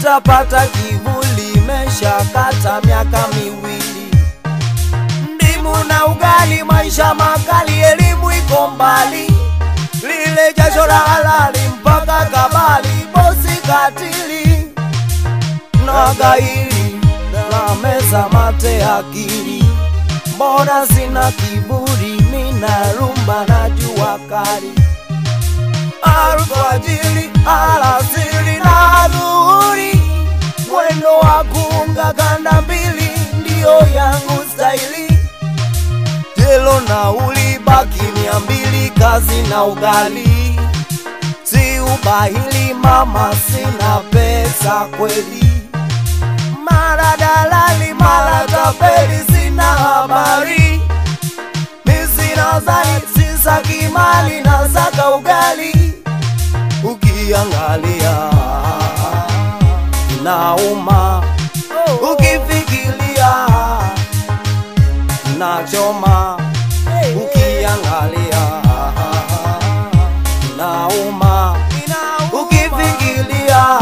utapata kivuli, imeshakata miaka miwili. Ndimu na ugali, maisha makali, elimu iko mbali, lile jasho la halali mpaka kabali, bosi katili na gairi na meza mate akili, mbona sina kiburi, mina rumba na jua kali alfajiri, alasiri na dhuhuri, mwendo wa kuunga kanda mbili ndiyo yangu staili. Jelo na ulibaki mia mbili, kazi na ugali, si ubahili mama, sina pesa kweli, mara dalali, mara tapeli, sina habari misina zani sisaki mali na saka ugali ukiangalia nauma ukifikiria nachoma ukiangalia nauma ukifikiria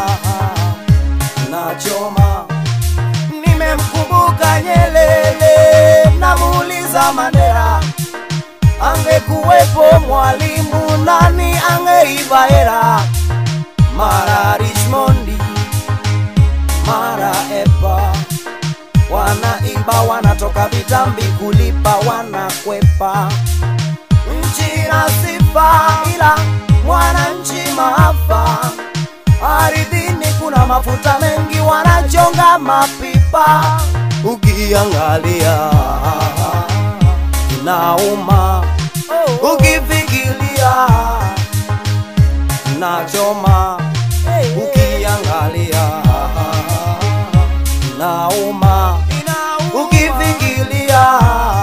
nachoma nimemkumbuka Nyelele, namuuliza Mandela, angekuwepo mwalimu nani angeiva hera? Mara Richmondi, mara Epa, wanaiba wanatoka vitambi kulipa, wanakwepa nchi na sifa, ila mwananchi maafa. Ardhini kuna mafuta mengi, wanachonga mapipa. Ukiangalia nauma, ukifikiria nachoma. Ukiangalia nauma, ukifikiria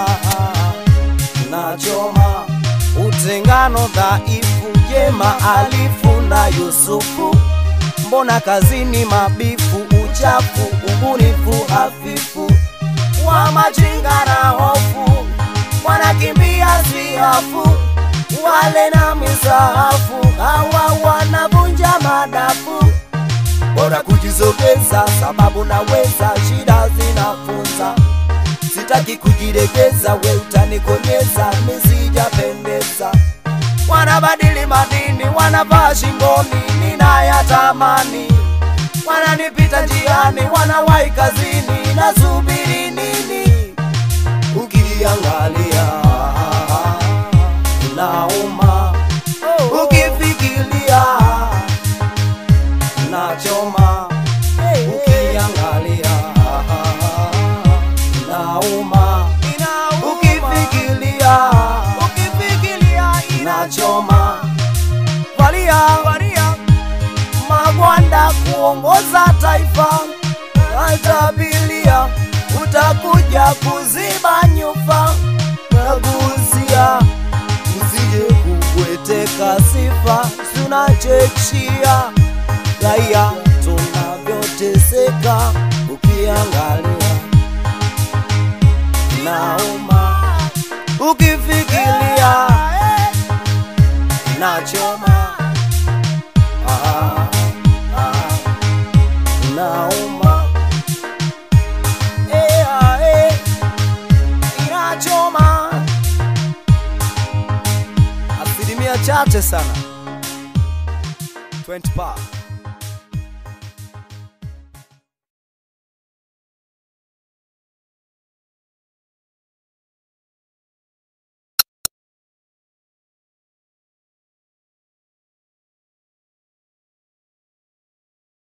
nachoma. Utengano dhaifu, jema alifu na Yusufu mbona kazini mabifu, uchafu, ubunifu hafifu, wa majinga na hofu, wanakimbia siafu, wale na misahafu, hawa wanavunja madafu, bora kujisogeza, sababu naweza, shida zinafunza, sitaki kujiregeza, we utanikonyeza, misijapendeza wanabadili madini, wanavaa shingoni, ninayatamani. Wananipita njiani, wanawahi kazini, nasubiri nini? Ukiangalia nauma, ukifikiria nachoma. Ukiangalia nauma, ukifikiria nachoma. Valia, valia magwanda kuongoza taifa, atabilia utakuja kuziba nyufa, nagusia usije kubweteka sifa, tunachechia raia tunavyoteseka, ukiangalia nauma, ukifikiria nachoma ah, ah, nauma eh, ah, eh, inachoma asilimia chache sana 20 pa